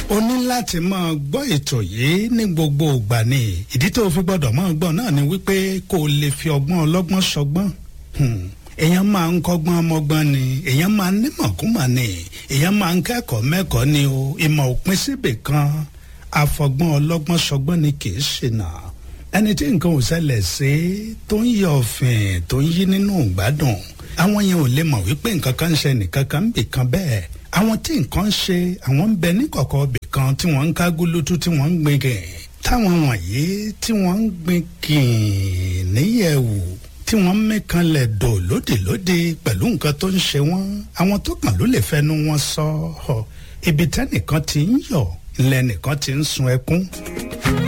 o ní láti máa gbọ́ ètò yìí ní gbogbo ìgbà ni ìdí tó fi gbọ́dọ̀ máa gbọ́ náà ni wípé kó o lè fi ọgbọ́n ọlọ́gbọ́n sọgbọ́n èèyàn máa ń kọ́gbọ́n ọmọgbọ́n ni èèyàn máa ń nímọ̀kúmọ̀ ni èèyàn máa ń kẹ́kọ̀ọ́ mẹ́kọ̀ọ́ ni o ìmọ̀ òpin síbì kan àfọgbọ́n ọlọ́gbọ́n sọgbọ́n ni kì í ṣìnà ẹni tí nǹkan ò ṣẹlẹ̀ sí tó ń yọ ọ̀fìn tó ń yí nínú ìgbádùn àwọn yẹn ò lè mọ̀ wípé nǹkan kan ń ṣe nìkan kan ń bì kan bẹ́ẹ̀ àwọn tí nǹkan ń ṣe àwọn ń bẹ níkọ̀kọ̀ bì kan tí wọ́n ń ká gúlútú tí wọ́n ń gbin kìn táwọn wọ̀nyí tí wọ́n ń gbin kìn níyẹ̀wò tí wọ́n ń mẹ́kanlẹ̀ dò lódìlódì pẹ̀lú nǹkan tó ń ṣe wọ́n àwọn tó kàn ló lè fẹnu wọn sọ ọ ibi tẹ́nìkan ti ń yọ̀ ńlẹ́nìkan ti ń sun ẹkún.